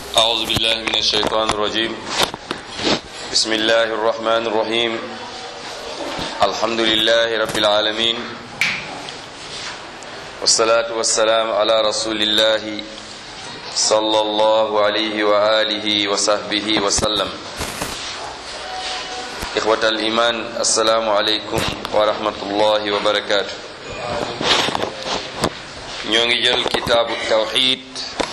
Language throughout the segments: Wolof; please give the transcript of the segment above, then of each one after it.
أعوذ بالله من الشيطان الرجيم بسم الله الرحمن الرحيم الحمد لله رب العالمين والصلاة والسلام على رسول الله صلى الله عليه وآله وصحبه وسلم إخوة الإيمان السلام عليكم ورحمة الله وبركاته ñoo ngi jël kitaabu tawxid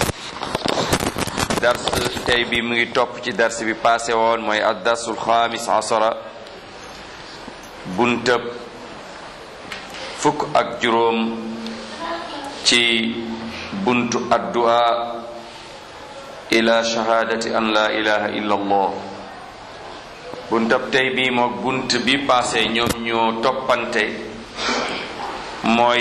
dars tey bi mu ngi topp ci dars bi passé woon mooy ad darsul xaamis asara buntëb fukk ak juróom ci buntu addu'a ila shahadati an la ilaha illa allah buntab tey bi mook bunt bi passé ñoom ñoo toppante mooy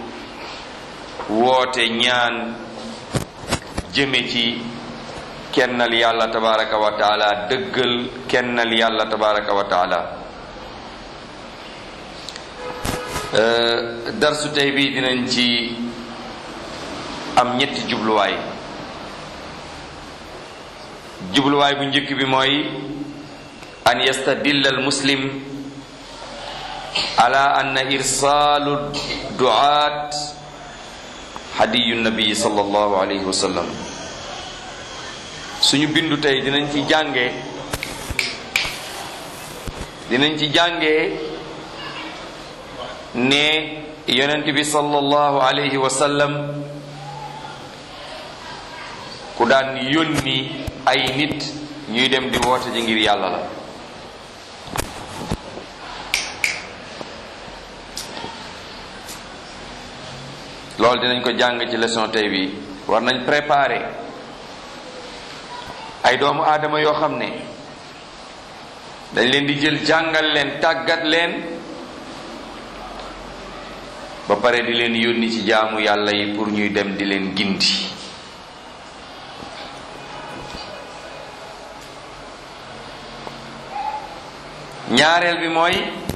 woote ñaan jëme ci kennal yàlla tabaraka wa taala dëggal kennal yàlla tabaraka wa taala darsu tey bi dinañ ci am ñetti jubluwaay jubluwaay bu njëkk bi mooy an yastadilla al muslim ala anna irsaalu duaat hadiyu nabi sallallahu alayhi wa sallam suñu bindu tey dinañ ci jànge dinañ ci jànge ne yonent bi sallallahu alayhi wa sallam ku daan yónni ay nit ñuy dem di woote ji ngir yàlla la loolu dinañ ko jàng ci leçon tey bi war nañ préparer ay doomu aadama yoo xam ne dañ leen di jël jàngal leen tàggat leen ba pare di leen yónni ci jaamu yàlla yi pour ñuy dem di leen gindi ñaareel bi mooy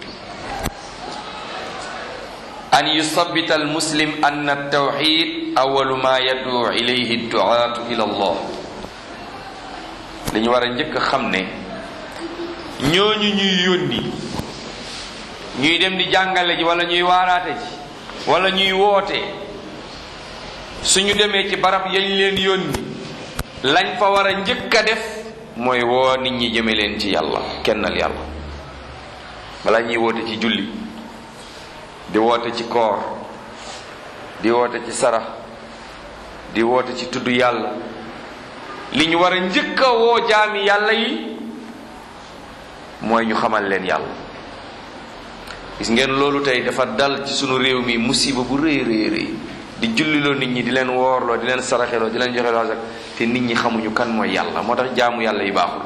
an yusabita al muslim anna tawxid awalu ma yaddu ilayhi duaatu ila allah dañu war a njëkk a xam ne ñooñu ñuy yónni ñuy dem di jàngale ji wala ñuy waaraate ji wala ñuy woote suñu demee ci barab yañ leen yónni lañ fa war a njëkk a def mooy woo nit ñi jëme leen ci yàlla kennal yàlla wala ñuy woote ci julli di woote ci koor di woote ci sarax di woote ci tudd yàlla li ñu war a njëkk a woo jaami yàlla yi mooy ñu xamal leen yàlla gis ngeen loolu tey dafa dal ci sunu réew mi musiba bu rëy rëy rëy di julliloo nit ñi di leen woorloo di leen saraxeloo di leen joxe loo sax te nit ñi xamuñu kan mooy yàlla moo tax jaamu yàlla yi baaxul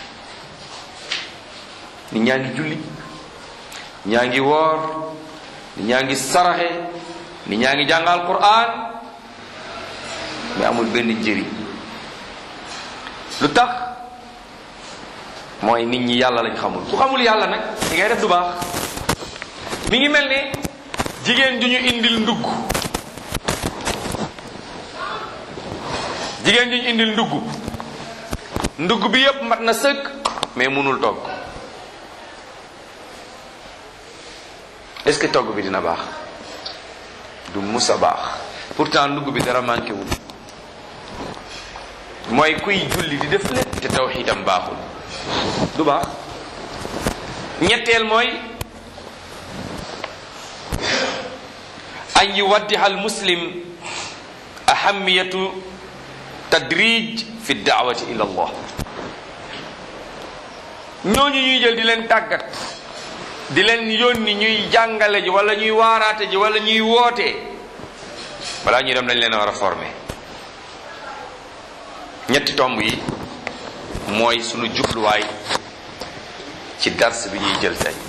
nit ñaa ngi julli ñaa ngi woor nit ñaa ngi saraxe nit ñaa ngi jàngal Qur'an mais amul benn njëriñ lu tax mooy nit ñi yàlla lañ xamul ku xamul yàlla nag li ngay def du baax mi ngi mel ni jigéen ju ñu indil ndugg jigéen ju ñu indil ndugg ndugg bi yépp mat na sëkk mais mënul togg est-ce que togg bi dina baax du mus a baax pourtant ndugg bi dara manqué wul mooy kuy julli di def lépp te tawxiidam baaxul du baax ñetteel mooy an yuwaddiha al muslim ahamiyatu tadrij fi daawati ila allah ñooñu ñuy jël di leen tàggat di leen yónni ñuy jàngale ji wala ñuy waaraate ji wala ñuy woote balaa ñuy dem dañ leen a war a former ñetti tomb yi mooy sunu jubluwaay ci dars bi ñuy jël tey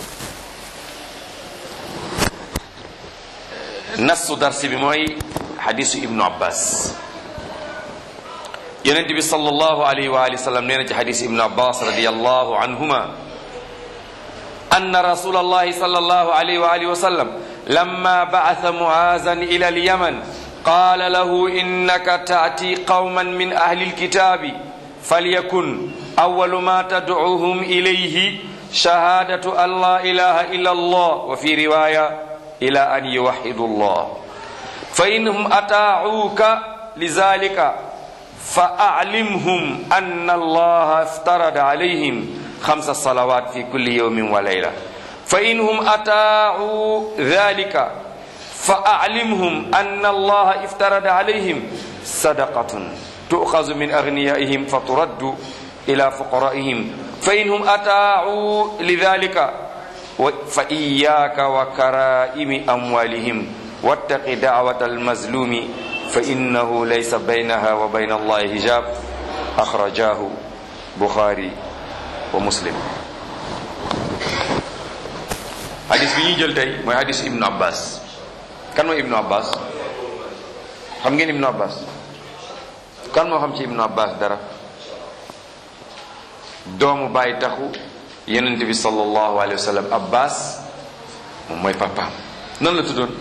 nassu dars bi mooy xadisu ibnu abbas yonent bi sallallahu alayhi wa alihi wa sallam nee na ci xadisu ibnu abbas radiallahu anhuma أن رسول الله صلى الله عليه وآله وسلم لما بعث معاذا إلى اليمن قال له إنك تأتي قوما من أهل الكتاب فليكن أول ما تدعوهم إليه شهادة أن لا إله إلا الله وفي رواية إلى أن يوحدوا الله فإنهم أطاعوك لذلك فأعلمهم أن الله افترض عليهم خمس صلوات في كل يوم وليلة فإنهم أطاعوا ذلك فأعلمهم أن الله افترض عليهم صدقة تؤخذ من أغنيائهم فترد إلى فقرائهم فإنهم أطاعوا لذلك فإياك وكرائم أموالهم واتق دعوة المظلوم فإنه ليس بينها وبين الله حجاب أخرجاه بخاري ومسلم hadis bi ñuy jël tey mooy hadis ibnu abbas kan mooy ibnu abbas xam ngeen ibnu abbas kan moo xam ci ibnu abbas dara doomu bàyyi taxu yonent bi sallallahu alayhi wa sallam abbas moom mooy papaam nan la tuddoon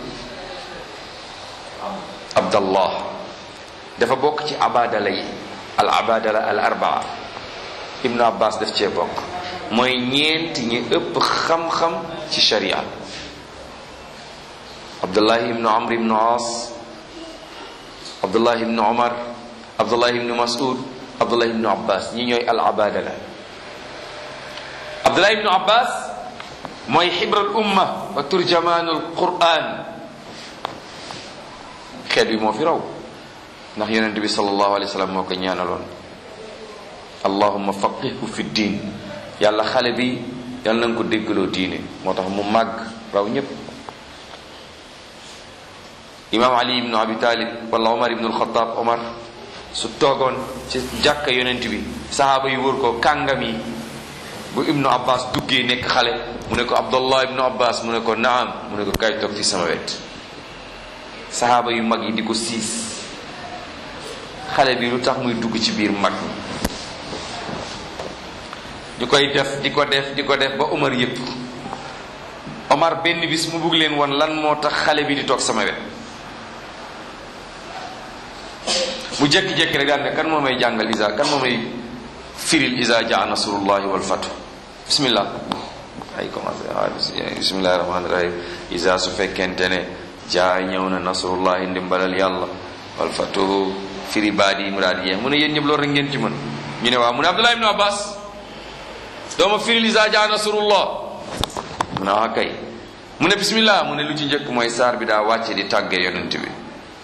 abdallah dafa bokk ci abadala yi al abadala al arbaa ibnu abbas daf cee bokk mooy ñeent ñi ëpp xam-xam ci sharia abdullahi ibnu amr ibnu as abdullahi ibnu omar abdullahi ibnu masud abdullahi ibnu abbas ñi ñooy al abadala abdullahi ibnu abbas mooy xibral umma wa turjamaanul quran xeet bi moo fi raw ndax yonente bi sallallahu alayhi wa sallam moo ko ñaanaloon allahumma faqihu fi diin yàlla xale bi yàlla na nga ko déggaloo diine moo tax mu màgg raw ñépp imaam ali ibnu abi talib wala omar ibnu alxataab omar su toogoon ci jàkka yonent bi sahaaba yi wër ko kàngam yi bu ibnu abbas duggee nekk xale mu ne ko abdullah ibnu abbas mu ne ko naam mu ne ko kay toog ci sama wet sahaaba yu mag yi di ko siis xale bi lu tax muy dugg ci biir mag mi di koy def di ko def di ko def ba Omar yëpp Omar benn bis mu bugg leen woon lan moo tax xale bi di toog sama wet mu jékki-jékki rek daal ne kan moo may jàngal isa kan moo may firil isa jaa nasrullahi wal fatu bismillah ay commencé bismillahi rahmaani rahim isa su fekkente ne jaa ñëw na nasrullahi ndimbalal yàlla wal fatu firi baadi yi mu daal di yee mu ne yéen ñëpp loolu rek ngeen ci mën ñu ne waaw mu ne Abdullah ibnu Abbas dooma firil isa jaa nasrullah mu ne waa kay mu ne bismillah mu ne lu ci njëkk mooy saar bi daa wàcce di tàggee yonent bi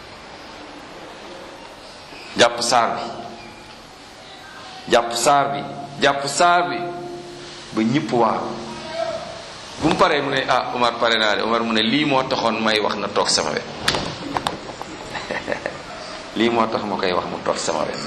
jàpp saar bi jàpp saar bi jàpp saar bi ba ñëpp waaw bu mu paree mu ne ah Umar pare naa de Umar mu ne lii moo taxoon may wax na toog sama wet lii moo tax ma koy wax mu toog sama wet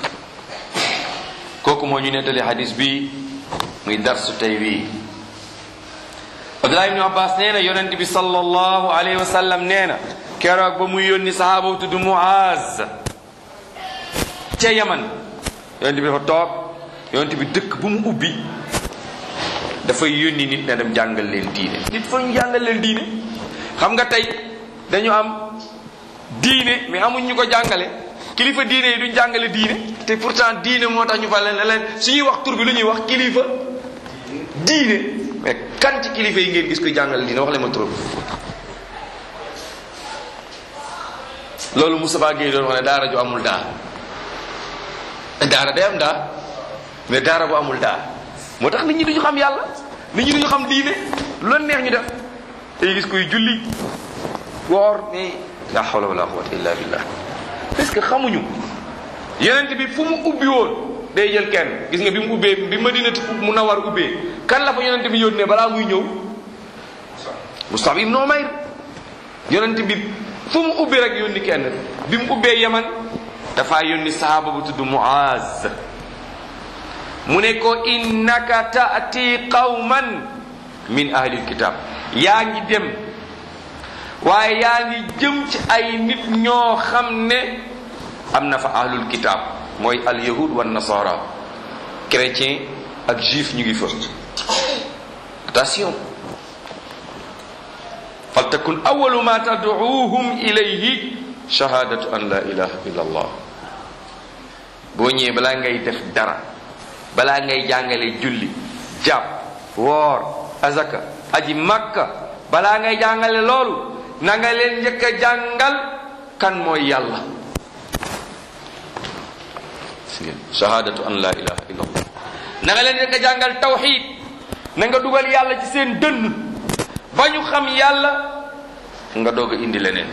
kooku moo ñu nettali hadis bi muy darsu tey wii Abdullah ibnu Abbas nee na yonent bi sallallahu alayhi wa sallam nee na keroog ba muy yónni sahaaba bu tudd Muaz ca Yaman yonent bi dafa toog yonent bi dëkk bu mu ubbi dafay yónni nit ne dem jàngal leen diine nit fa ñu jàngal leen diine xam nga tey dañu am diine mais amuñ ñu ko jàngale kilifa diine yi duñ jàngale diine te pourtant diine moo tax ñu fa leen leen suñuy wax tur bi lu ñuy wax kilifa diine mais kan ci kilifa yi ngeen gis koy jàngale diine wax leen ma tur loolu Moustapha Guèye doon wax ne daara ju amul daa daara day am daa mais daara bu amul daa moo tax nit ñi duñu xam yàlla nit ñi duñu xam diine lu leen neex ñu def day gis koy julli woor mais la hawla wala quwwata illa billah parce que xamuñu yenent bi fu mu ubbi woon day jël kenn gis nga bi mu ubbee bi madinatu mu nawar ubbee kan la fa yonent bi yónnee balaa muy ñëw Musab ibn Umayr yonent bi fu mu ubbi rek yónni kenn bi mu ubbee yaman dafa yónni sahaaba bu tudd Muaz mu ne ko innaka taati qawman min ahlil kitab yaa ngi dem waaye yaa ngi jëm ci ay nit ñoo xam ne am na fa ahlul kitab mooy al yahud wa nasara chrétien ak juif ñu ngi fa attention faltakun awalu ma tad'uuhum ilayhi shahadatu an la ilaha illa allah boo ñëwee balaa ngay def dara balaa ngay jàngale julli jàpp woor azaka aji makka balaa ngay jàngale loolu na nga leen njëkk a jàngal kan mooy yàlla shahadatu an la ilaha illa allah na nga leen njëkk a jàngal tawxid na nga dugal yàlla ci seen dënn ba ñu xam yàlla nga doog a indi leneen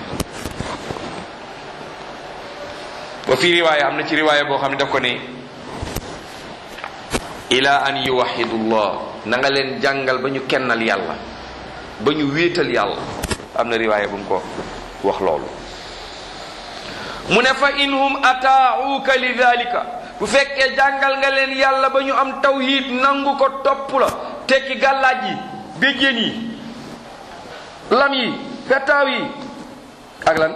wa fi riwaaya am na ci riwaaya boo xam ne daf ko ne ila an yuwahidullah na nga leen jàngal ba ñu kennal yàlla ba ñu wéetal yàlla am na riwaaya bu mu ko wax loolu mu ne fa inhum ataauka li dalika bu fekkee jàngal nga leen yàlla ba ñu am tawhid nangu ko topp la tekki gàllaaj yi béjjén yi lam yi fettaaw yi ak lan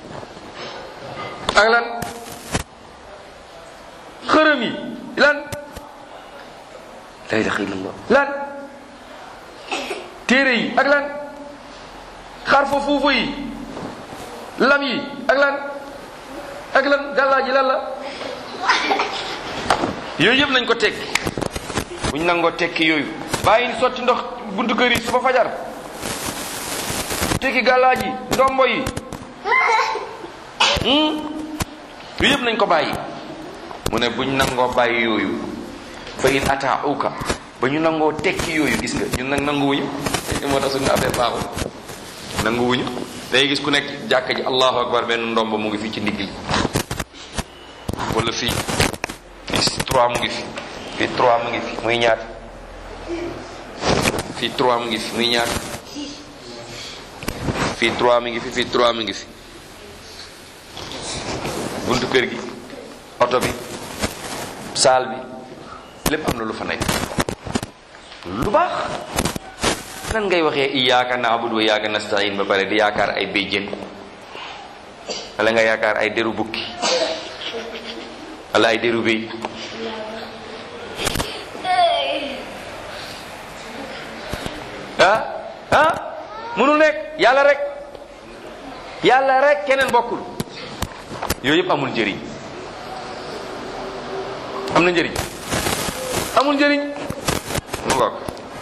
ak lan xërëm yi lan la ilaha illallah lan téere yi ak lan xarfa fuufu yi lam yi ak lan ak lan gàllaa ji lan la yooyu yëpp nañ ko tekki buñ nangoo tekki yooyu bàyyi ni sotti ndox buntu kër yi suba fajar tekki gàllaa ji ndombo yi yooyu yëpp nañ ko bàyyi mu ne buñ nangoo bàyyi yooyu fa in ataauka ba ñu nangoo tekki yooyu gis nga ñun nag nanguwuñu moo tax suñu affaire baaxul nanguwuñu day gis ku nekk jàkka ji allahu akbar benn ndomb mu ngi fii ci ndigg li wala fii fii trois mu ngi fi fii trois mu ngi fi muy ñaat fii trois mu ngi fi muy ñaat fii trois mu ngi fi fii trois mu ngi fi buntu kër gi oto bi saal bi lépp am na lu fa nekk lu baax nan ngay waxee iyyaka na'budu wa iyyaka nasta'in ba pare di yaakaar ay béjjén wala nga yaakaar ay deru bukki wala ay deru béy ah ah mënul nekk yàlla rek yàlla rek keneen bokkul yooyu yëpp amul njëriñ am na njëriñ amul njëriñ mu ngoog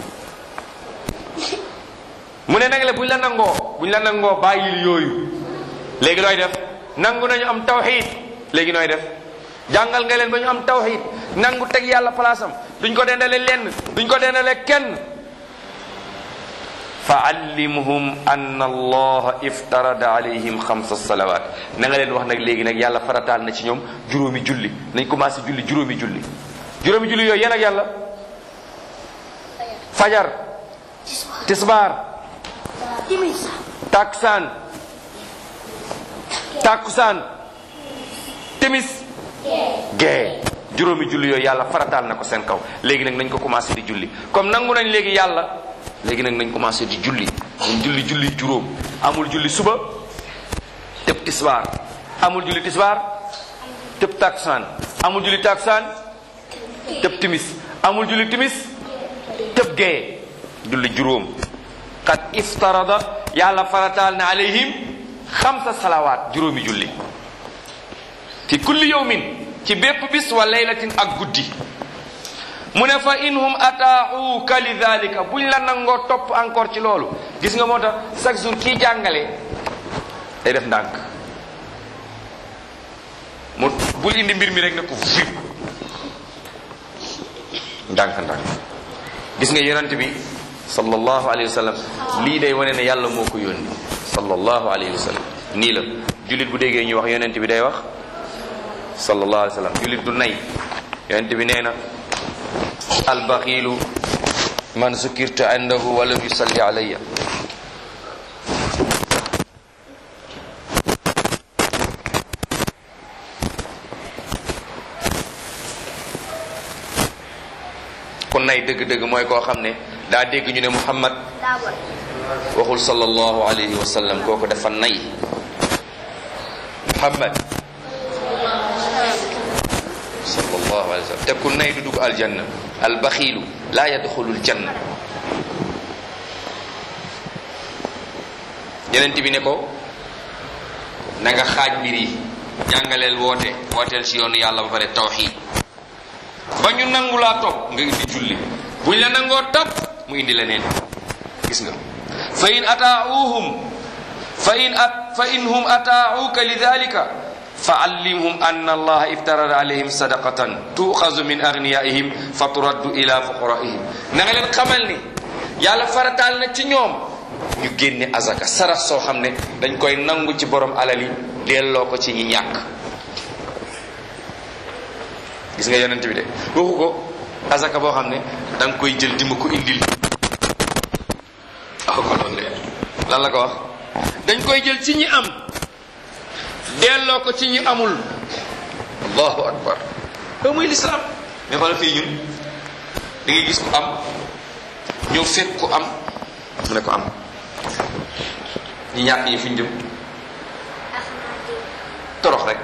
mu ne nag le buñ la nangoo buñ la nangoo bàyyil yooyu léegi looy def nangu nañu am tawxid léegi nooy def jàngal nga leen ba ñu am tawxid nangu teg yàlla palaasam duñ ko dendale lenn duñ ko dendale kenn fa allimhum anna allaha iftarada alayhim xamsa salawat na nga leen wax nag léegi nag yàlla farataal na ci ñoom juróomi julli nañ commencé julli juróomi julli juróomi julli yooyu yéen ak yàlla fajar tisbaar taksaan takusaan timis gee juróomi julli yooyu yàlla farataal na ko seen kaw léegi nag nañ ko commencé di julli comme nangu nañ léegi yàlla léegi nag nañ commencé di julli nañ julli julli juróom amul julli suba tëb tisbaar amul julli tisbaar tëb takusaan amul julli takusaan tëb timis amul julli timis tëb gee julli juróom qad iftarada yàlla farataal na alayhim xamsa salawaat juróomi julli fi kulli yawmin ci bépp bis wa laylatin ak guddi mu ne fa inhum ataauka li dalika buñ la nangoo topp encore ci loolu gis nga moo tax chaque jour kii jàngale day def ndànk mu bul indi mbir mi rek ne ko fi ndànk ndànk gis nga yonent bi sallallahu alayhi wa sallam lii day wane ne yàlla moo ko yónni sallallahu alayhi wa sallam nii la jullit bu déggee ñuy wax yonent bi day wax sallallahu alayhi wa sallam jullit du nay yonent bi nee na albaxiilu man sukirta indahu walam yusalli alayya ku nay dëgg-dëgg mooy koo xam ne daa dégg ñu ne muhammad waxul sallallahu alayhi wa sallam kooku dafa nay muhammad sallallahu alayhi wa sallam te ku nay du dugg aljanna albaxiilu laa yadxulul janna yeneen bi ne ko na nga xaaj mbir yi jàngaleel woote wooteel si yoonu yàlla ba pare tawxiid ba ñu nangu laa topp nga indi julli buñ la nangoo topp mu indi leneen gis nga fa in ataauhum fa in at fa in hum ataauka lidalika fa allimhum anna allaha iftarada alayhim sadaqatan tuuxazu min agniyaihim fa turaddu ila fuqaraihim na nga leen xamal ni yàlla farataal na ci ñoom ñu génne azaka sarax soo xam ne dañ koy nangu ci borom alal yi delloo ko ci ñi ñàkk gis nga yonent bi de waxu ko azaka boo xam ne da nga koy jël di ma ko indil waxu ko loolu de lan la ko wax dañ koy jël ci ñi am delloo ko ci ñi amul allahu akbar loolu muy lislaam mais xoolal fii ñun da ngay gis ku am ñëw fekk ku am mu ne ko am ñi ñàkk ñi fu ñu jëm torox rek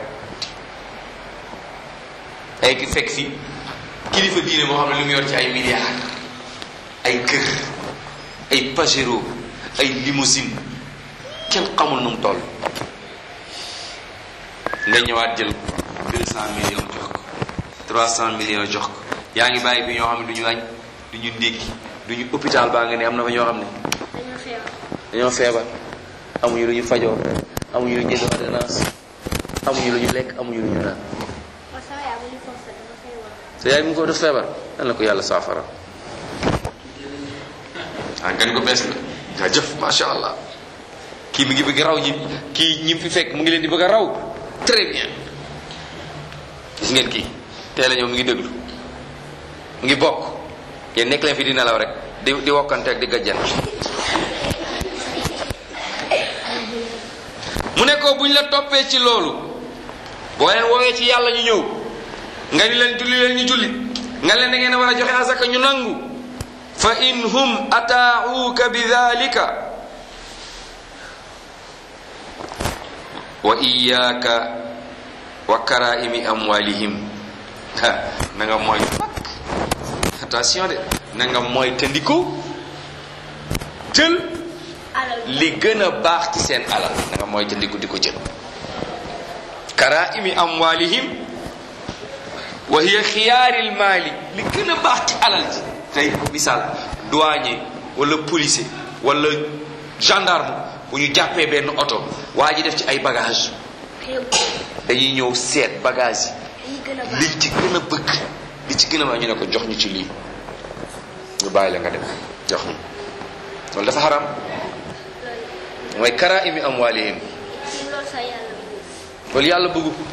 ay ki fekk fi kilifa diine moo xam ne lu mu yor ci ay milliards ay kër ay pajero ay limousine kenn xamul nu mu toll nga ñëwaat jël deux cent millions jox ko trois cent millions jox ko yaa ngi bàyyi bi ñoo xam ne du ñu añ du ñu ndékki du ñu hôpital baa nga ne am na fa ñoo xam ne dañoo feebar amuñu lu ñu fajoo amuñu lu ñu jënd ordonnance amuñu lu ñu lekk amuñu lu ñu naan te yaay mu ngi ko def feebar nan la ko yàlla saafara ah nga ni ko bees la jaajëf macha allah kii mi ngi bëgg raw ñi kii ñi fi fekk mu ngi leen di bëgg a raw très bien gis ngeen kii tey la ñëw mu ngi déglu mu ngi bokk yéen nekk leen fi di nelaw rek di di wokkante ak di gajjan mu ne ko buñ la toppee ci loolu boo leen woowee ci yàlla ñu ñëw nga ni leen julli leen ñu julli nga leen da ngeen a war a joxe asaka ñu nangu fa in hum ataauka bi dalika wa iyaaka wa karaimi amwalihim ha na nga mooy attention de na nga mooy tëndiko jël li gën a baax ci seen alal na nga mooy tëndiko di ko jël karaimi amwalihim wa hiya xiyaaril maali li gën a baax ci alal ji tey misaal douanier wala policier wala gendarme bu ñu jàppee benn oto waa ji def ci ay bagage dañuy ñëw seet bagage yi li ci gën a bëgg li ci gën a baax ñu ne ko jox ñu ci lii ñu bàyyi la nga dem jox ñu loolu dafa xaram mooy karaimi amwaalihim loolu yàlla bëggu ko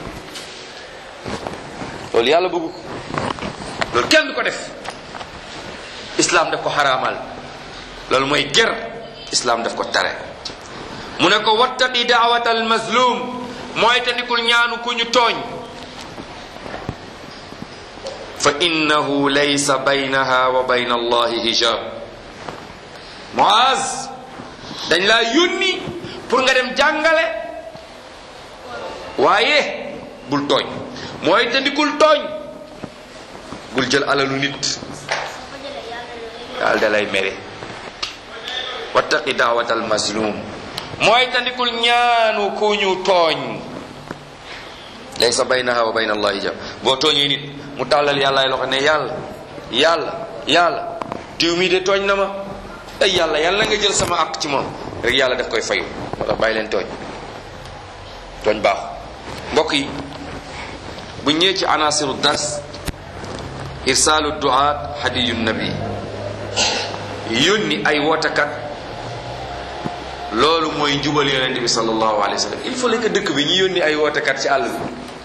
loolu yàlla bëggu ko loolu kenn du ko def islam daf ko xaraamal loolu mooy ger islam daf ko tere mu ne ko wattaqi daawat al mazlum mooy tandikul ñaanu ku ñu tooñ fa innahu laysa baynaha wa bayna allahi hijab Muaz dañ laa yónni pour nga dem jàngale waaye bul tooñ mooy tandikul tooñ bul jël alalu nit daal da lay mere wattaqi daawat al mazlum mooy tandikul ñaanu ku ñu tooñ laysa baynaha wa bayna allahi hijab boo tooñee nit mu tàllal yàllaay loxo ne yàlla yàlla yàlla diw mi de tooñ na ma ay yàlla yàlla nga jël sama ak ci moom rek yàlla daf koy fayu moo tax bàyyi leen tooñ tooñ baaxu mbokk yi bu ñëwee ci anasiru dars irsaalu duaat hadiyu nabi yónni ay wootakat loolu mooy njubal yonente bi sallallahu alayhi wa sallam il faut que dëkk bi ñu yónni ay wootakat ci àll bi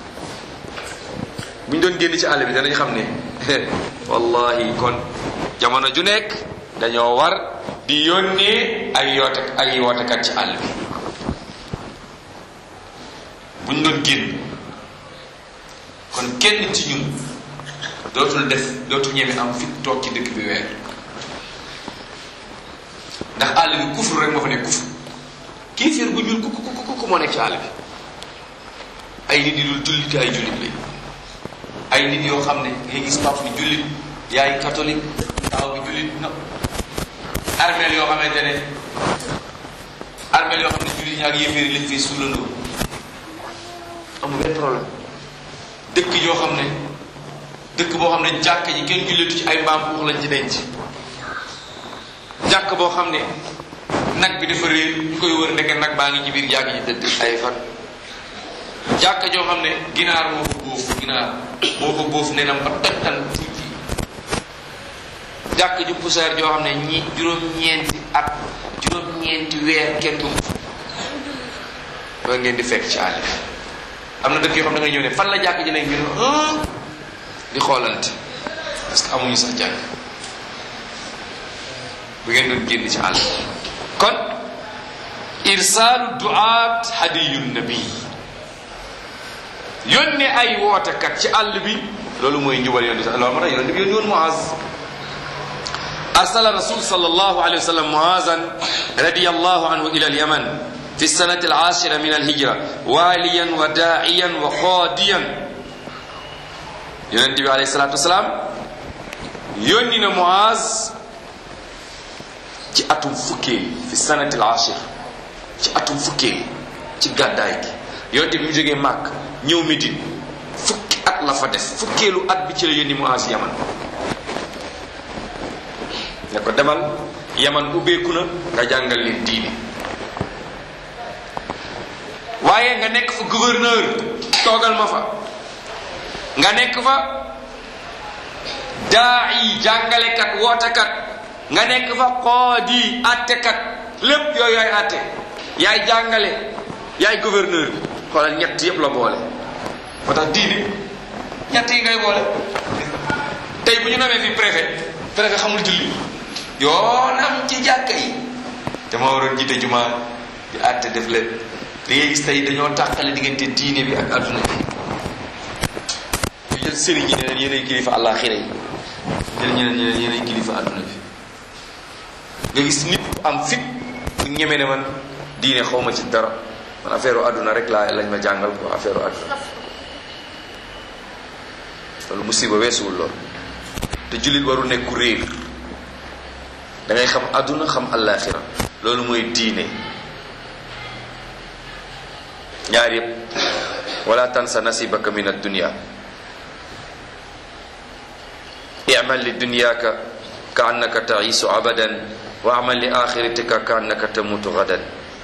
bu ñu doon génn ci àll bi danañ xam ne wallahi kon jamono ju nekk dañoo war di yónnee ay yoote ay wootekat ci àll bi bu ñu doon génn kon kenn ci ñun dootul def dootul ñeme am fit toog ci dëkk bi weer ndax àll bi kufru rek moo fa nekk kufru kéeféer bu ñuul ku ku ku ku moo nekk ci àll bi ay nit yi dul jullit ay jullit lañ ay nit yoo xam ne ngay gis pap bi jullit yaay catholique taw bi jullit na armeel yoo xamante ne armeel yoo xam ne jullit ñi ak yéeféer yi lañ fay suulandoo amul benn problème dëkk yoo xam ne dëkk boo xam ne jàkk ji kenn julletu ci ay mbaam xuux lañ ci denc jàkk boo xam ne nag bi dafa réer ñu koy wër ndeke nag baa ngi ci biir jàkk ji dëkk ay fan jàkk joo xam ne ginaar moo fa bóof ginaar moo fa bóof nenam ba tojtan tuuti jàkk ju poussière joo xam ne ñi juróom-ñeenti at juróom-ñeenti weer kenn du loolu ngeen di fekk ci àll am na dëkk yoo xam ne da nga ñëw ne fan la jàkk ji nekk ñu ne di xoolante parce que amuñu sax jàkk bu ngeen doon génn ci àll kon irsaalu duaat hadiyu nabi yónne ay wootekat ci àll bi loolu mooy njubal yoon sax loolu moo tax yonent bi yónni woon Muaz arsala rasul sallallahu alayhi wa sallam Muazan radiyallahu anhu ila al-Yaman fi السنة العاشرة من الهجرة واليا وداعيا وقاضيا yonent bi alayhi salaatu wasalaam yónni na Muaz ci atum fukkeel fi sanatil ashir ci atum fukkeel ci gàddaay gi yonent bi mu jógee Màkk ñëw Médine fukki at la fa def fukkeelu at bi ci la yónni Muaz Yaman ne ko demal Yaman ubbeeku na nga jàngal leen diine waaye nga nekk fa gouverneur toogal ma fa nga nekk fa daa yi jàngalekat wootekat nga nekk fa xoodi attekat lépp yooyu yaay atte yaay jàngale yaay gouverneur bi xoolal ñett yépp la boole moo tax diine ñett yi ngay boole tey bu ñu namee fi préfet préfet xamul julli yoonam ci jàkka yi te moo waroon jiite jumaa di atte def lépp li ngay gis tey dañoo tàqale diggante diine bi ak adduna bi ñu jël sëriñ yi ne leen yéenay kilifa àllaaxira yi jël ñeneen ñi leen yéenay kilifa adduna bi nga gis nit am fit bu ñeme ne man diine xaw ma ci dara man affaire adduna rek laa lañ ma jàngal ko affaire adduna loolu musiba weesuwul lool te jullit waru nekk ku réer da ngay xam adduna xam àllaaxira loolu mooy diine ñaar yëpp wala tansa nasibaka min addunia imal li dunyaka ka annaka taisu abadan wa amal li axiratika ka annaka tamutu gadan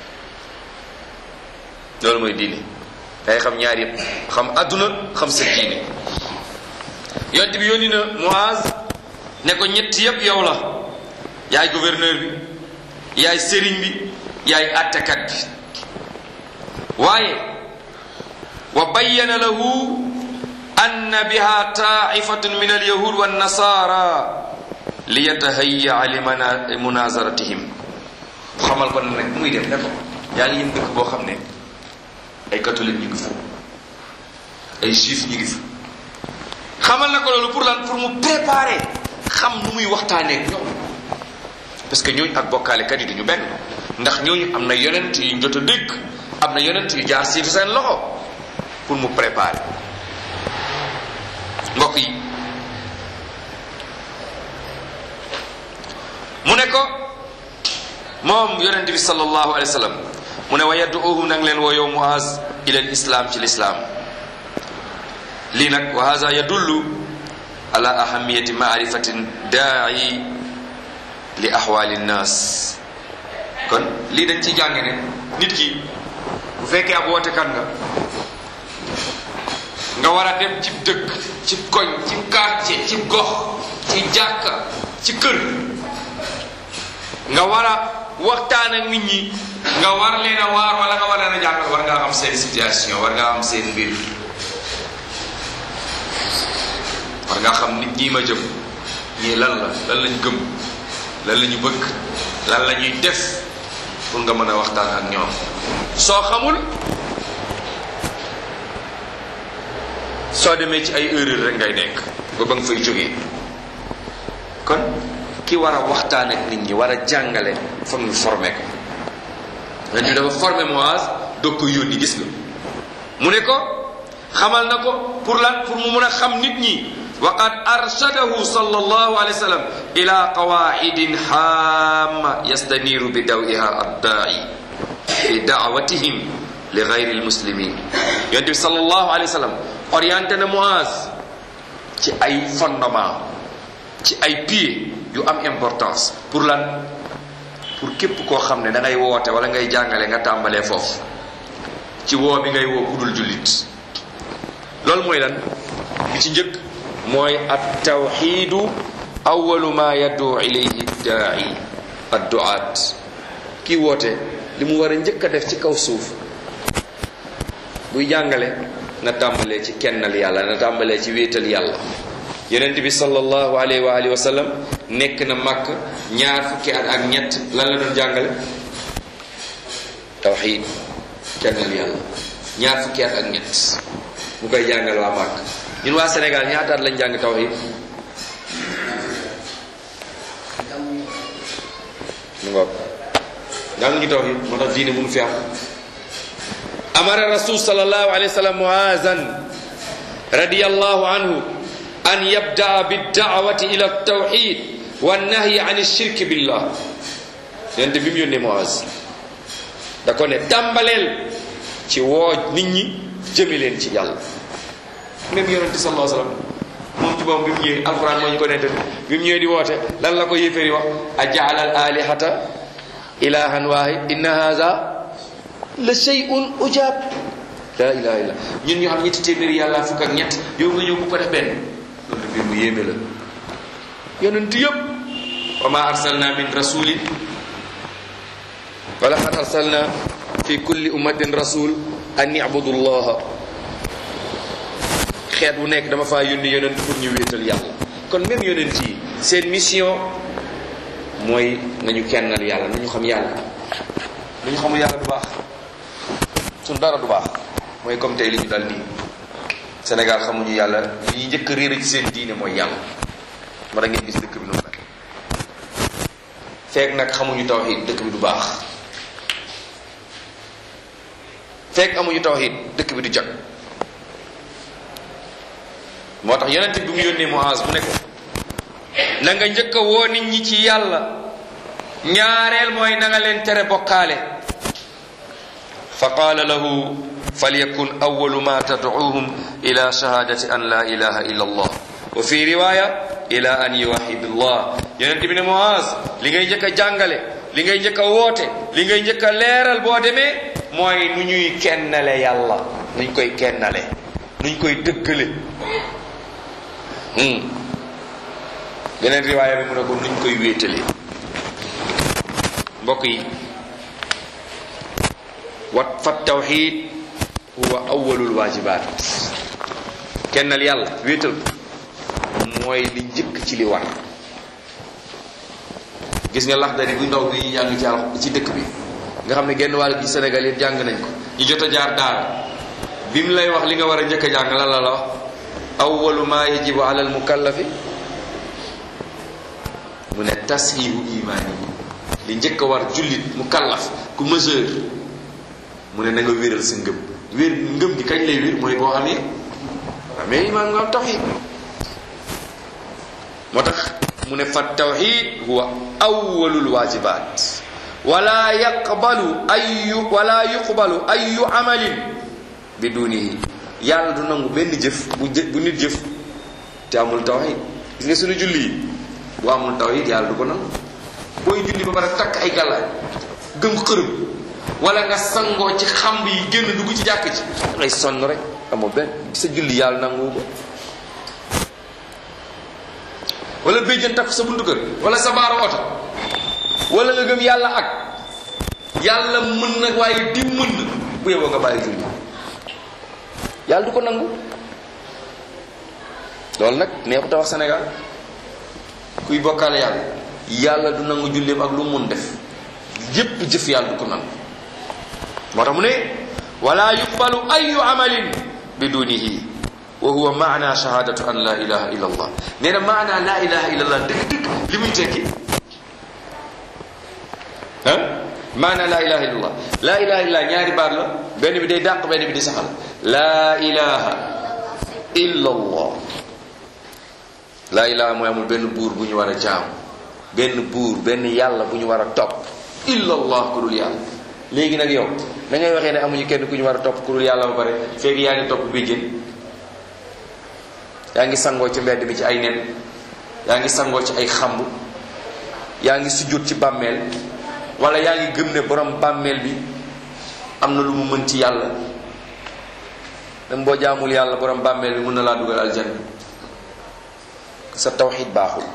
loolu mooy diine day xam ñaar yëpp xam adduna xam sa diine yonent bi yónni na Muaz ne ko ñett yëpp yow la yaay gouverneur bi yaay sëriñ bi yaay attekat bi waaye wa bayyana lahu anna biha taifatun min alyahud wannasara liyatahayya li munazaratihim xamal ko ne nag muy def ne ko yaa ngi yëm dëkk boo xam ne ay catholique ñu ngi fa ay juif ñu ngi fa xamal na ko loolu pour lan pour mu préparer xam nu muy waxtaanee ak ñoom parce que ñooñu ak bokkaalekat yi duñu benn ndax ñooñu am na yonent yu jot a dégg am na yonent yu jaar si seen loxo pour mu préparer mbokk yi mu ne ko moom yonent bi sallallahu alayhi wa sallam mu ne wa yadduuhum nang leen woo yow Muaz ila l islam ci lislaam lii nag wa hada yadullu ala ahamiyati maarifatin daai li ahwali nnas kon lii dañ ciy jànge ne nit ki bu fekkee ab wootekat nga nga war a dem ci dëkk ci koñ ci quartier ci gox ci jàkka ci kër nga war a waxtaan ak nit ñi nga war leen a waar wala nga war leen a jàngal war ngaa xam seen situation war ngaa xam seen mbir war ngaa xam nit ñi ma jëm ñii lan la lan lañ gëm lan la ñu bëgg lan la ñuy def pour nga mën a waxtaan ak ñoom soo xamul soo demee ci ay erreur rek ngay nekk ba ba nga fay jógee kon ki war a waxtaan ak nit ñi war a jàngale foog ñu formé ko len ñu dafa formé Muaz doog ko yónni gis nga mu ne ko xamal na ko pour lan pour mu mun a xam nit ñi wa qad arshadahu sallallahu alayhi wa sallam ila qawaidin hamma yastaniru bi dawiha addaai fi daawatihim li gayri lmuslimin yonent bi sallallahu alayhi wa sallam orienté na Muaz ci ay fondement ci ay pied yu am importance pour lan pour képp koo xam ne da ngay woote wala ngay jàngale nga tàmbalee foofu ci woo bi ngay woo kudul jullit loolu mooy lan bi ci njëkk mooy at tawxiidu awalu ma yaddu ilayhi daai adduaat kii woote li mu war a njëkk a def ci kaw suuf buy jàngale na tàmbalee ci kennal yàlla na tàmbalee ci wéetal yàlla yonent bi sallallahu alayhi wa alihi wa sallam nekk na màkk ñaar fukki at ak ñett lan la doon jàngale tawxiid kennal yàlla ñaar fukki at ak ñett mu koy jàngal waa màkk ñun waa Sénégal ñaata at lañ jàng tawxiid mu ngoog jànguñu tawxiid moo tax diine mënu fi am amara rasul sallallahu alayhi wa sallam muazan radiyallahu anhu an yabdaa bidda'wati ila tawxid wa nahyi an shirk billah yonente bi mu yónnee Muaz da ko ne tàmbaleel ci woo nit ñi jëme leen ci yàlla même yonente sallallahu alayhi wa sallam moom ci boppam bi mu ñëwee alquran moo ñu ko nettali bi mu ñëwee di woote lan la ko yéeféeri wax a jaala al alihata ilahan wahid inna haza la shay'un ujab la ilaha illa ñun ñu am ñetti téeméeri yàlla fukk ak ñett yow nga ñëw bu ko def benn loolu mbir mu yéeme la yonent yëpp wa ma arsalna min rasulin wa laqad arsalna fi kulli ummatin rasul an ibudu llaha xeet bu nekk dama faa yónni yonent pour ñu wéetal yàlla kon même yonent yi seen mission mooy nañu kennal yàlla nañu xam yàlla nañu xamul yàlla du baax suñ dara du baax mooy comme tey li ñu dal nii Sénégal xamuñu yàlla li ñuy njëkk a réer ci seen diine mooy yàlla ma da ngeen gis dëkk bi nu mel fekk nag xamuñu tawxiid dëkk bi du baax fekk amuñu tawxiid dëkk bi du jag moo tax yonent bi mu yónnee Muaz mu ne ko na nga njëkk a woo nit ñi ci yàlla ñaareel mooy na nga leen tere bokkaale fa qaala lahu falyakun awalu ma tadcuuhum ila shahadati an la ilaha illa allah wa fi riwaya ila an yuwaxidu allah yonent bi ne Muaz li ngay njëkk a jàngale li ngay njëkk a woote li ngay njëkk a leeral boo demee mooy nu ñuy kennale yàlla nuñ koy kennale nuñ koy dëggale beneen riwaaya bi mu ne ko nuñ koy wéetale mbokk yi wat fa tawxid huwa awwalul waajibaat kennal yàlla wéetal mooy li njëkk ci li war gis nga laxdari bu ndaw bi ñu jàng ci al ci dëkk bi nga xam ne genn wàll gi Sénégal yëpp jàng nañ ko ñu jot a jaar daara bi mu lay wax li nga war a njëkk a jàng lan la la wax awwalu ma yajibu ala al mukallafi mu ne tashihu imaani li njëkk a war jullit mukallaf ku mesure mu ne na nga wéral sa ngëm wér ngëm gi kañ lay wér mooy boo xamee amee imaan nga am tawxid moo tax mu ne fa tawxid huwa awwalul waajibaat wala yaqbalu ayu wala yuqbalu ayu amalin bidunihi yàlla du nangu benn jëf bu jë bu nit jëf te amul tawxid gis nga suñu julli yi bu amul tawxid yàlla du ko nangu booy julli ba pare takk ay gàllaaj gëm xërëm wala nga sangoo ci xamb yi génn dugg ci jàkk ci ngay sonn rek amoo benn sa julli yàlla nangu ko wala béjjën takk sa buntu kër wala sa baaru oto wala nga gëm yàlla ak yàlla mën na waaye di mën na bu yeboo nga bàyyi julli yàlla du ko nangu loolu nag neexut a wax Sénégal kuy bokkaale yàlla yàlla du nangu julleem ak lu mun def yépp jëf yàlla du ko nangu moo tax mu ne wala yuqbalu ayu amalin bidunihi wa huwa maana shahadatu an la ilaha illa allah nee na maana la ilaha illa allah dëgg dëgg li muy tekki ah maana la ilaha illa allah la ilaha illa ñaari baat la benn bi day dàq benn bi di saxal la ilaha illa allah la ilaha mooy amul benn buur bu ñu war a jaam benn buur benn yàlla bu ñu war a topp illa allah ku dul yàlla léegi nag yow da ngay waxee ne amuñu kenn ku ñu war a topp ku dul yàlla ba pare fekk yaa ngi topp béjjén yaa ngi sangoo ci mbedd mi ci ay nen yaa ngi sangoo ci ay xamb yaa ngi sujjóot ci bàmmeel wala yaa ngi gëm ne borom bàmmeel bi am na lu mu mën ci yàlla même boo jaamul yàlla borom bàmmeel bi mën na laa dugal aljanna sa tawxid baaxul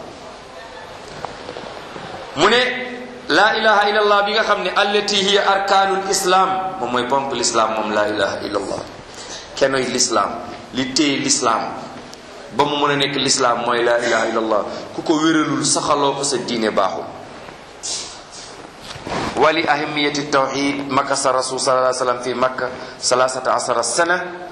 mu ne laa ilaha illallah bi nga xam ne allati hiya arkaanul islam moom mooy ponk lislaam moom laa ilaha illallah kenoy lislaam li téye lislaam ba mu mën a nekk lislaam mooy laa ilaha illallah ku ko wéralul saxaloo ko sa diine baaxul wali ahimiyati tawxid makasa rasul sallallahu alayhi wa sallam fi makka salasata asara sana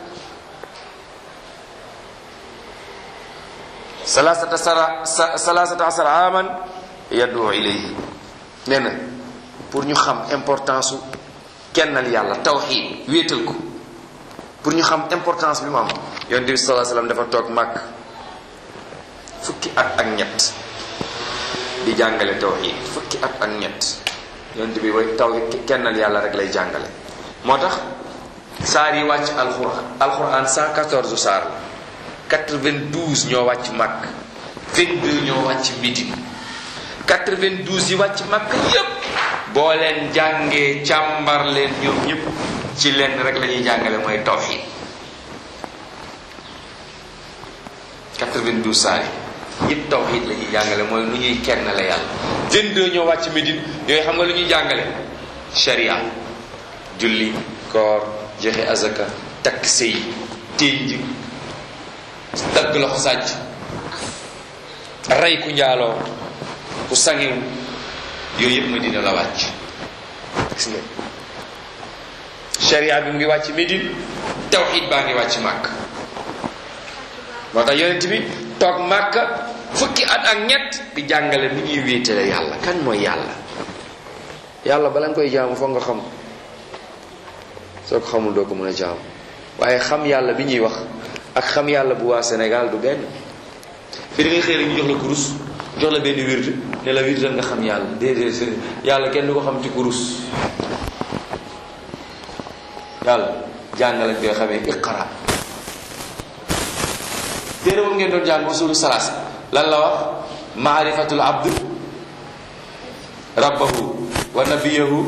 salasata sara salasata asara aman yaddu ilayhi nee na pour ñu xam importance su kennal yàlla tawxid wéetal ko pour ñu xam importance bi mu am yonent bi sallallahu alayhi wasallam dafa toog màkk fukki at ak ñett di jàngale tawxid fukki at ak ñett yonent bi way taw kennal yàlla rek lay jàngale moo tax saar yi wàcc alquran alquran 114 saar la 92 ñoo wàcc màkk 22 ñoo wàcc Médine 92 yi wàcc màkk yépp boo leen jàngee càmbar leen ñoom ñëpp ci leen rek la ñuy jàngale mooy tawxid 92 saar yi yëpp tawxid la ñuy jàngale mooy nu ñuy kenn la yàlla 22 ñoo wàcc Médine yooyu xam nga lu ñuy jàngale sharia julli koor joxe azaka takk sëy ténj dagg loxo sàcc rey ku njaaloo ku sangewu yooyu yëpp Medina la wàcc gis nga sharia bi mu ngi wàcc Medine tawxid baa ngi wàcc màkk moo tax yonent bi toog màkk fukki at ak ñett di jàngale ni ñuy wéetale yàlla kan mooy yàlla yàlla bala nga koy jaamu foog nga xam soo ko xamul doo ko mën a jaamu waaye xam yàlla bi ñuy wax ak xam yàlla bu waa Sénégal du benn fi da ngay xëy rek ñu jox la kurus jox la benn wird ne la wirdal nga xam yàlla déedéet yàlla kenn du ko xam ci kurus yàlla jàng lañ koy xamee iqra téere boobu ngeen doon jàng usulu salaas lan la wax maarifatul abd rabbahu wa nabiyahu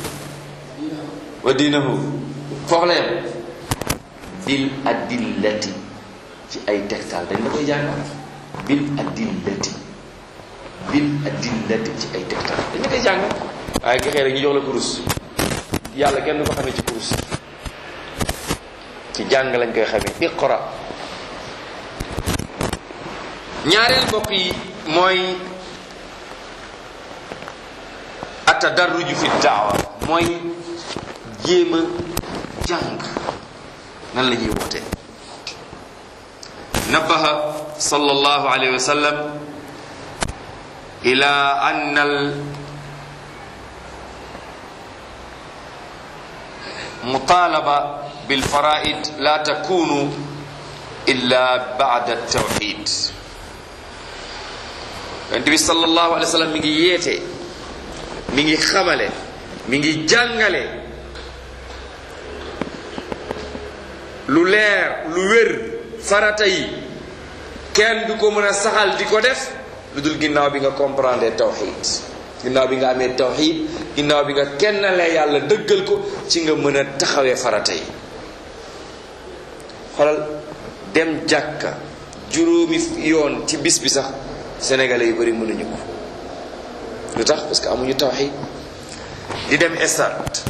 wa diinahu foofu la yem bil adillati ci ay tegtal dañ la koy jàngal bil adillati bil adillati ci ay tegtal dañ la koy jàngal waaye nga xëy rek ñu jox la kurus yàlla kenn du ko xamee ci kurus ci jàng lañ koy xamee iqra ñaareel mbokk yi mooy atadarruju fi daawa mooy jéem a jàng nan la ñuy wootee nabaha sallallahu alayhi wa sallam ila an al mutalaba bilfaraid la takunu illa ba'da tawxid yonent bi sallallahu alayhi wa sallam mi ngi yeete mi ngi xamale mi ngi jàngale lu leer lu wér farata yi kenn du ko mën a saxal di ko def lu dul ginnaaw bi nga comprendre tawxid ginnaaw bi nga amee tawxid ginnaaw bi nga kennalee yàlla dëggal ko ci nga mën a taxawee farata yi xoolal dem jàkka juróomi yoon ci bis bi sax sénégalais yu bari mënuñu ko lu tax parce que amuñu tawxid di dem stade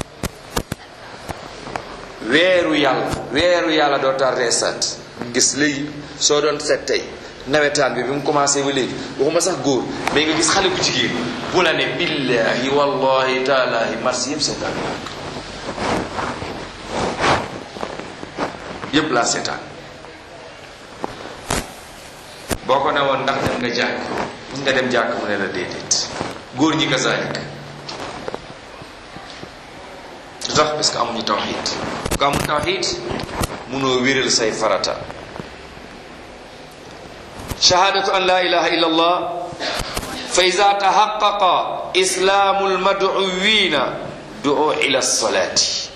weeru yàlla weeru yàlla doo tardé stade gis léegi soo doon seet tey nawetaan bi bi mu commencé ba léegi waxuma sax góor mais nga gis xale bu jigéen bu la ne billahi wallahi taalahi marsi yëpp seetaan yëpp laa seetaan boo ko ne woon ndax dem nga jàkk mun nga dem jàkk mu ne la déedéet góor ñi kazalik lu tax parce que amuñu tawxid ku amul tawxid munoo wéral say farata shahadatu an la ilaha illa allah fa ida taxaqaqa islaamu almaduwina du'u ila salaati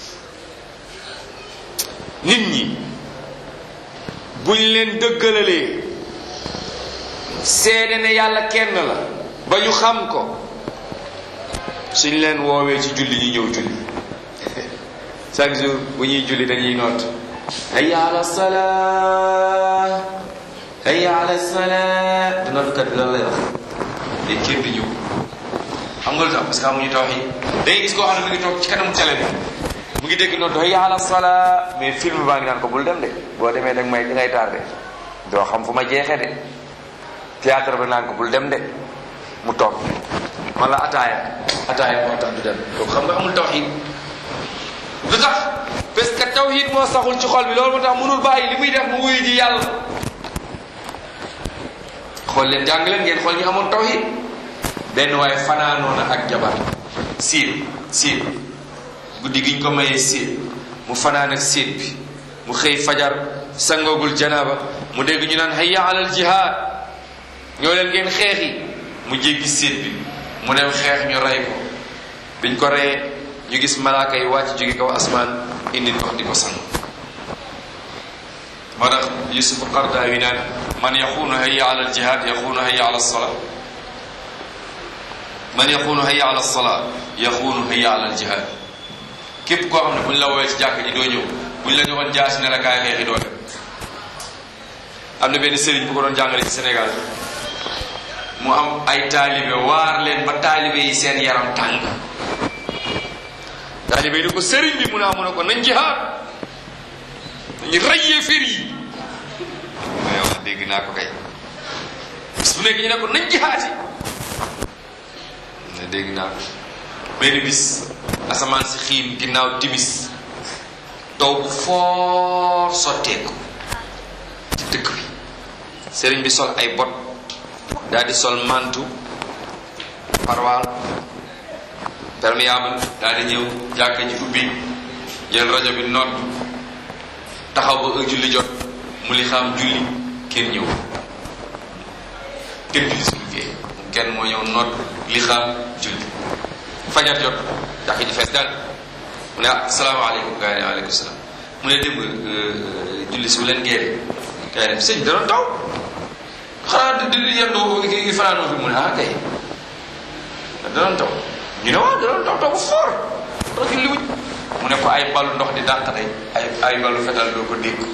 nit ñi buñ leen dëggalalee seede ne yàlla kenn la ba ñu xam ko suñ leen woowee ci julli ñu ñëw julli chaque jour bu ñuy julli dañuy noot hayya ala salaa hayya ala salaa du nootkat bi lan lay wax léegi kenn du ñëw xam nga lu tax parce que amuñu tawxiid day gis koo xam ne mu ngi toog ci kanamu télé bi mu ngi dégg noot hayya ala salaa mais film baa ngi naan ko bul dem de boo demee dag may dangay tardé doo xam fu ma jeexee de théâtre ba naan ko bul dem de mu toog wala ataaya ataaya moo tax du dem donc xam nga amul tawxiid lu tax parce que tawxiid moo saxul ci xol bi loolu moo tax mënul bàyyi li muy def mu wuyu ji yàlla xool leen jàng leen ngeen xool ñu amoon tawxiid benn waaye fanaanoona ak jabar siit siit guddi giñ ko mayee siit mu fanaan ak siit bi mu xëy fajar sangoogul janaaba mu dégg ñu naan hayya alal jihaad ñoo leen ngeen xeexi mu jéggi siit bi mu dem xeex ñu rey ko biñ ko reyee ñu gis malaaka yi wàcc jóge kaw asmaan indi ndox di ko sang moo tax yusuf qardawi naan man yaxuunu hayya ala aljihad yaxuunu hayya ala alsalaa man yaxuunu hayya ala alsalaa yaxuunu hayya ala aljihad képp koo xam ne buñ la woowee ci jàkk ji doo ñëw buñ la joxoon jaasi ne la kaay xeexi doo dem am na benn sëriñ bu ko doon jàngale ci Sénégal mu am ay taalibe waar leen ba taalibe yi seen yaram tàng taalibe yi ne ko sëriñ bi mu ne amu ne ko nañ jihaad nañu rayee fir yi mais wax dégg naa ko kay bis bu nekk ñu ne ko nañ jihaati ne dégg naa ko benn bis asamaan si xiin ginnaaw timis taw bu foor sotteeku ci dëkk bi sëriñ bi sol ay bot daal di sol mantu parwaal perméable daal di ñëw jàkka ji ubbi jël rajo bi nodd taxaw ba heure julli jot mu li xam julli kenn ñëw kenn julli suñu gée kenn moo ñëw nodd li xam julli fajar jot jàkka ji fees daal mu ne ah salaamaaleykum gars yi ne waaleykum salaam mu ne démb julli si bu leen géere kay dem sëñ dana taw xanaa di di yendu gi fanaanoo fi mu ne ah kay danoon taw ñu ne waaw danoon taw taw bu foor tax li wuñ mu ne ko ay balu ndox di dàq day ay ay balu fetal doo ko dégg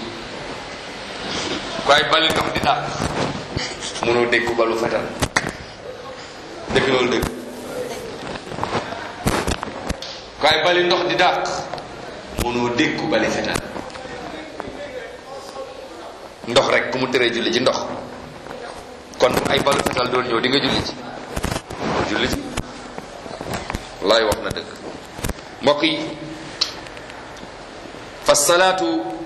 ko ay balu ndox di dàq mënoo dégg ko balu fetal dëgg loolu dëgg ko ay bali ndox di dàq mënoo dégg ko bali fetal ndox rek ku mu tëree julli ci ndox kon ay balu fetal doon ñëw di nga julli ci julli ci wallaay wax na dëgg mbokk yi fa salaatu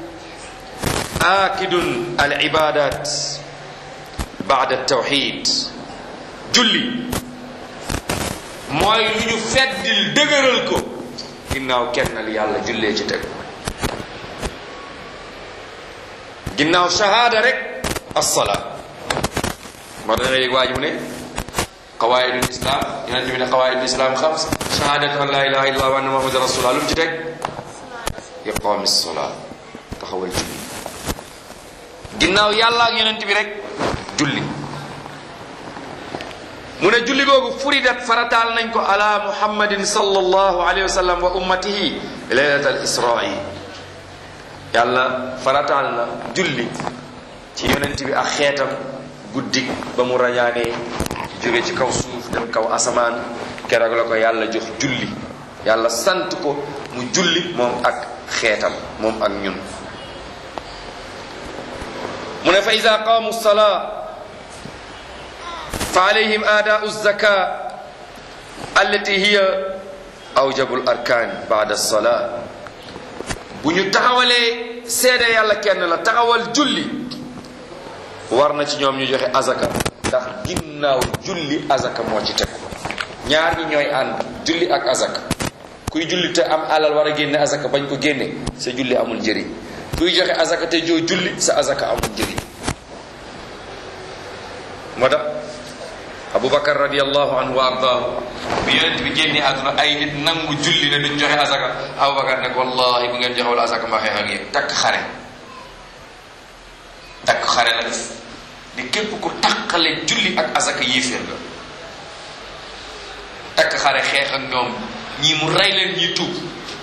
aakidun al ibadat baada tawxid julli mooy lu ñu feddil dëgëral ko ginnaaw kennal yàlla jullee ci teg ginnaaw shahaada rek assalaat moo tax nga yëg waa ji mu ne qawaidul islam yonente bi ne qawaidul islam xams shahadatu an la ilaha illallah wa anna muhammadan rasulullah lu mu ci teg iqaami sola taxawal julli ginnaaw yàlla ak yonent bi rek julli mu ne julli googu furidat farataal nañ ko ala muhammadin sallallahu alayhi wa sallam wa ummatihi laylat al israi yàlla farataal na julli ci yonent bi ak xeetam guddik ba mu rañaanee jóge ci kaw suuf dem kaw asamaan keroog la ko yàlla jox julli yàlla sant ko mu julli moom ak xeetam moom ak ñun mu ne fa ida qaamu salaa fa alayhim aadaau zaka allati hiya awjabu l arkaan baada salaa bu ñu taxawalee seede yàlla kenn la taxawal julli war na ci ñoom ñu joxe azaka ndax ginnaaw julli azaka moo ci tegu ñaar ñi ñooy ànd julli ak azaka kuy julli te am alal war a génne azaka bañ ko génne sa julli amul njëriñ kuy joxe azaka te joo julli sa azaka amul njëriñ moo tax abubakar radiallahu anhu wa ardaahu bi yonent bi génne àdduna ay nit nangu julli ne duñ joxe asaka abubakar ne ko wallahi bu ngeen joxewul asaka ma xeex ak yéen takk xare takk xare la def ni képp ku takkale julli ak asaka yéeféer la takk xare xeex ak ñoom ñii mu rey leen ñii tuub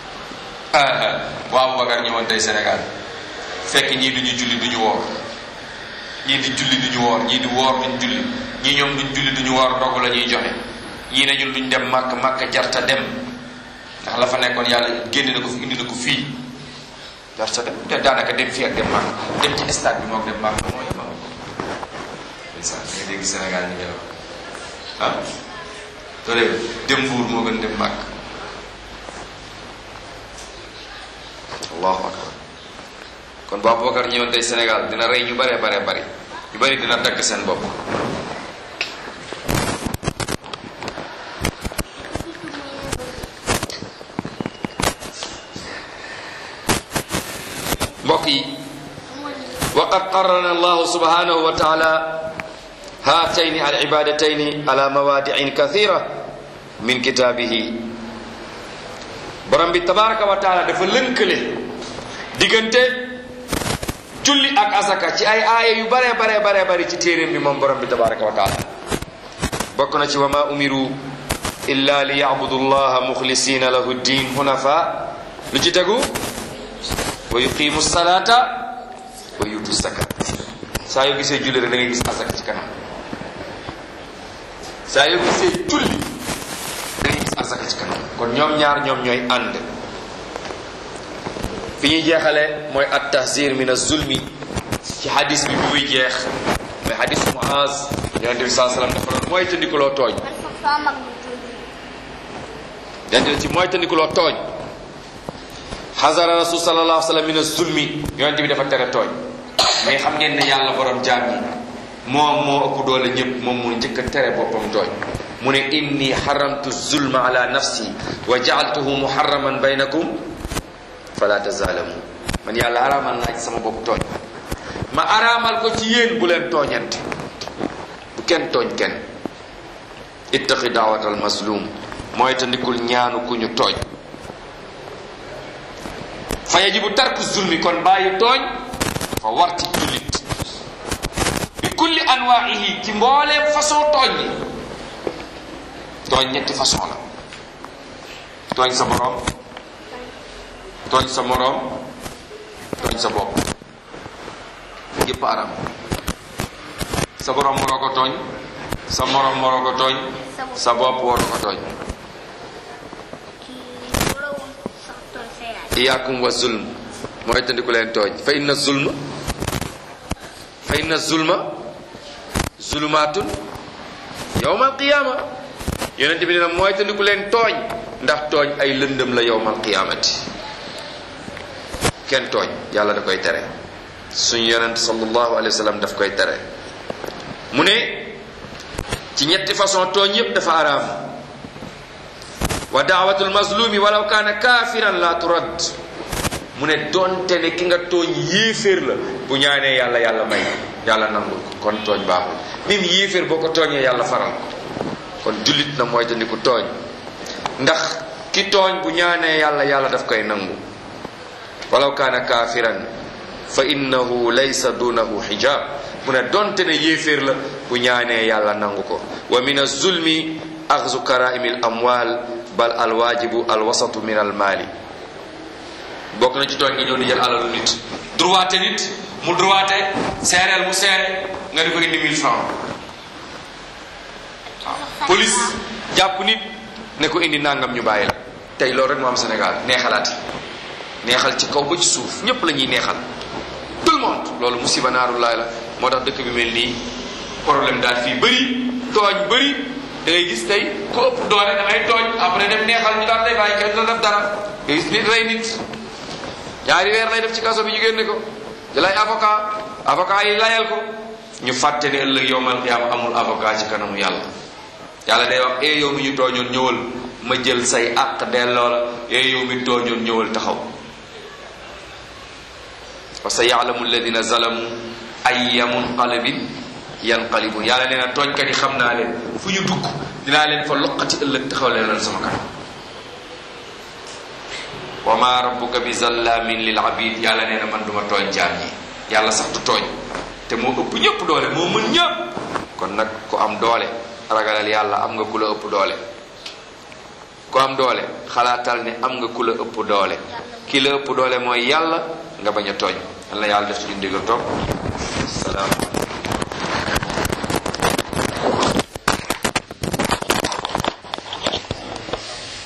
bu abubakar ñëwoon tey sénégal fekk ñii duñu julli duñu woor ñii di julli duñu woor ñii di woor duñ julli ñii ñoom duñ julli duñu woor ndogu la ñuy joxe ñii ne ñun duñ dem màkk màkk jarta dem ndax la fa nekkoon yàlla génne na ko fi indi na ko fii jarta dem te daanaka dem fii ak dem màkk dem ci stade bi moom dem màkk mooy ma ndeysaan da nga dégg Sénégal ñu ñëw ah to de dem mbuur moo gën dem màkk allahu akbar kon bu Abubakar ñëwoon tey Sénégal dina rey ñu bare bare bari ñu bari dina dagg seen bopp mbokk yi waqad qarrana allahu subhanahu wa taala haatayni al ibadatayni ala mawadiin kathira min kitaabihi borom bi tabaraka wa taala dafa lënkale diggante julli ak asaka ci ay aaya yu bare bare bare bari ci téeréem bi moom borom bi tabaraka wa taala bokk na ci wa ma umiru illa li yabudu llaha muxlisina lahu ddin hunafa lu ci tegu wa yuqimu salata wa yutu zakat saa yoo gisee julli rek da ngay gis asaka ci kanam saa yoo gisee julli da ngay gis asaka ci kanam kon ñoom ñaar ñoom ñooy ànd fi ñuy jeexale mooy at tahzir min az-zulmi ci hadis bi bi muy jeex mooy hadis Muaz yonente bi saa sallam dafa doon mooy tandikuloo tooñ yonente ci mooy tandikuloo tooñ xasara rasul sallallahu alayhi wa sallam min az-zulmi yonente bi dafa tere tooñ mais xam ngeen ne yàlla borom jaam yi moom moo ëpp doole ñëpp moom mu njëkk a tere boppam tooñ mu ne inni xaramtu zulma ala nafsi wa jaaltuhu muharraman baynakum fala tazaalamu man yàlla araamal naa ci sama bopp tooñ ma araamal ko ci yéen bu leen tooñante bu kenn tooñ kenn ittaqi daawat al mazlum mooy tandikul ñaanu ku ñu tooñ fa yajibu tarku zulmi kon bàyyi tooñ fa war ci jullit bi kulli anwaihi ci mbooleem façon tooñ yi tooñ ñetti façon la tooñ sa borom tooñ sa moroom tooñ sa bopp yépp aram sa borom waroo ko tooñ sa moroom waroo ko tooñ sa bopp waroo ko tooñ iyaakum wa zulm mooy tandiku leen tooñ fa inna zulma fa inna zulma zulumaatun yowmal qiyaama yonente bi nee na mooy tandiku leen tooñ ndax tooñ ay lëndëm la yowmal qiyaamati kenn tooñ yàlla da koy tere suñu yonent sallallahu alayhi wa sallam daf koy tere mu ne ci ñetti façon tooñ yépp dafa araam wa daawatul mazlumi walaw kaana kaafiran la turad mu ne donte ne ki nga tooñ yéeféer la bu ñaanee yàlla yàlla may yàlla nangul ko kon tooñ baaxul même yéeféer boo ko tooñee yàlla faral ko kon jullit na mooy te ni ku tooñ ndax ki tooñ bu ñaanee yàlla yàlla daf koy nangu walaw kaana kaafiran fa innahu laysa dunahu xijaab mu ne donte ne yéeféer la bu ñaanee yàlla nangu ko wa min azulmi axzu karaimi al amwal bal alwaajibu alwasatu min almaali bokk na ci tooñ nga ñëw di jël alalu nit droité nit mu droité seereel mu seere nga di ko indi mille francs waaw police jàpp nit ne ko indi nangam ñu bàyyi la tey loolu rek moo am Sénégal neexalaati neexal ci kaw ba ci suuf ñépp la ñuy neexal tout le monde loolu musiba naaru laay la moo tax dëkk bi mel nii problème daal fii bëri tooñ bëri da ngay gis tey ku ëpp doole da ngay tooñ après dem neexal ñu daal lay bàyyi kenn la def dara nga gis nit rey nit ñaari weer lay def ci kaso bi ñu génne ko jëlay avocat avocat yi layal ko ñu fàtte ne ëllëg yowmal qiyaama amul avocat ci kanamu yàlla yàlla day wax ee yow mi ñu tooñoon ñëwal ma jël say àq delloo la ee yow mi tooñoon ñëwal taxaw wa sa yaalamu alladina zalamu ayya munqalabin yanqalibun yàlla nee na tooñkat yi xam naa leen fu ñu dugg dinaa leen fa loqati ëllëg taxaw leen loolu sama kanam wa ma rabbuka bi zallamin lil abid yàlla nee na man duma tooñ jaam yi yàlla sax du tooñ te moo ëpp ñëpp doole moo mën ñëpp kon nag ku am doole ragalal yàlla am nga ku la ëpp doole ku am doole xalaatal ne am nga ku la ëpp doole ki la ëpp doole mooy yàlla nga bañ a tooñ yàlla yàlla def ci ñu ndigal toog salaam